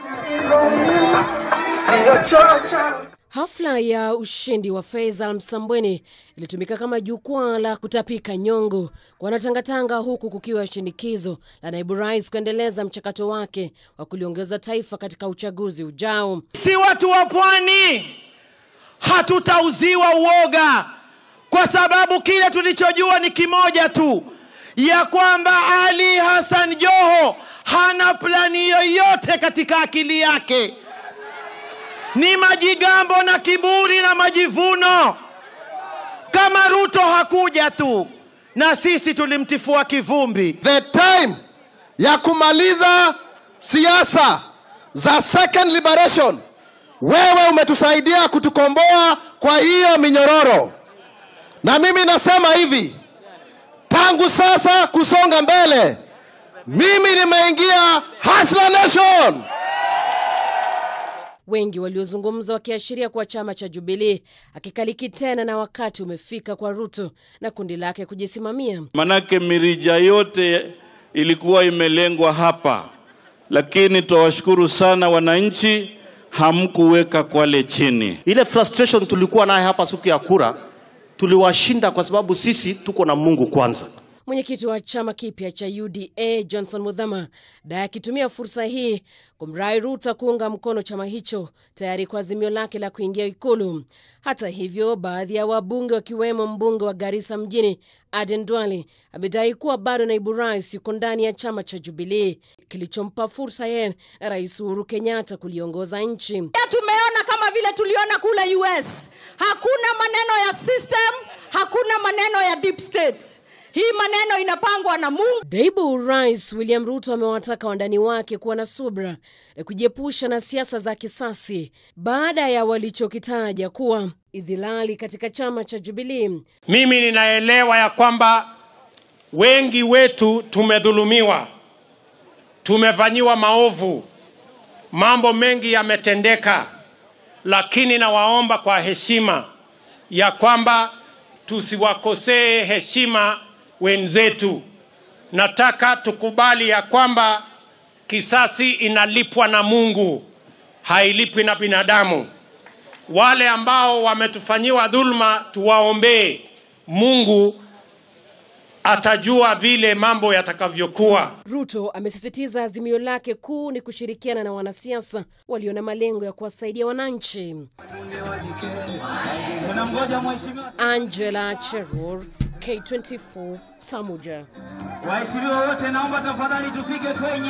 Hafla ya ushindi wa Faisal Msambweni ilitumika kama jukwaa la kutapika nyongo kwa wanatangatanga, huku kukiwa shinikizo la naibu rais kuendeleza mchakato wake wa kuliongeza taifa katika uchaguzi ujao. Si watu wa pwani hatutauziwa uoga, kwa sababu kile tulichojua ni kimoja tu, ya kwamba Ali Hassan Joho hana plani yoyote katika akili yake ni majigambo na kiburi na majivuno. Kama Ruto hakuja tu na sisi tulimtifua kivumbi. The time ya kumaliza siasa za second liberation, wewe umetusaidia kutukomboa kwa hiyo minyororo, na mimi nasema hivi, tangu sasa kusonga mbele, mimi nimeingia Hustler Nation. Wengi waliozungumza wakiashiria kuwa chama cha Jubilee akikaliki tena na wakati umefika kwa Ruto na kundi lake kujisimamia. Manake mirija yote ilikuwa imelengwa hapa, lakini twawashukuru sana wananchi, hamkuweka Kwale chini. Ile frustration tulikuwa naye hapa siku ya kura tuliwashinda kwa sababu sisi tuko na Mungu kwanza. Mwenyekiti wa chama kipya cha UDA Johnson Muthama daye akitumia fursa hii kumrai Ruto kuunga mkono chama hicho tayari kwa azimio lake la kuingia Ikulu. Hata hivyo, baadhi ya wabunge wakiwemo mbunge wa Garissa mjini Aden Duale amedai kuwa bado naibu rais yuko ndani ya chama cha Jubilee kilichompa fursa yeye na Rais Uhuru Kenyatta kuliongoza nchi. Tumeona kama vile tuliona kule US, hakuna maneno ya system, hakuna maneno ya deep state. Hii maneno inapangwa na Mungu. Naibu Rais William Ruto amewataka wandani wake kuwa na subra na kujiepusha na siasa za kisasi baada ya walichokitaja kuwa idhilali katika chama cha Jubilee. Mimi ninaelewa ya kwamba wengi wetu tumedhulumiwa, tumefanyiwa maovu, mambo mengi yametendeka, lakini nawaomba kwa heshima ya kwamba tusiwakosee heshima wenzetu. Nataka tukubali ya kwamba kisasi inalipwa na Mungu, hailipwi na binadamu. Wale ambao wametufanyiwa dhulma, tuwaombee. Mungu atajua vile mambo yatakavyokuwa. Ruto amesisitiza azimio lake kuu ni kushirikiana na wanasiasa walio na malengo ya kuwasaidia wananchi. Angela Cherur, K24, Samuja. Waheshimiwa wote, naomba tafadhali tufike kwenye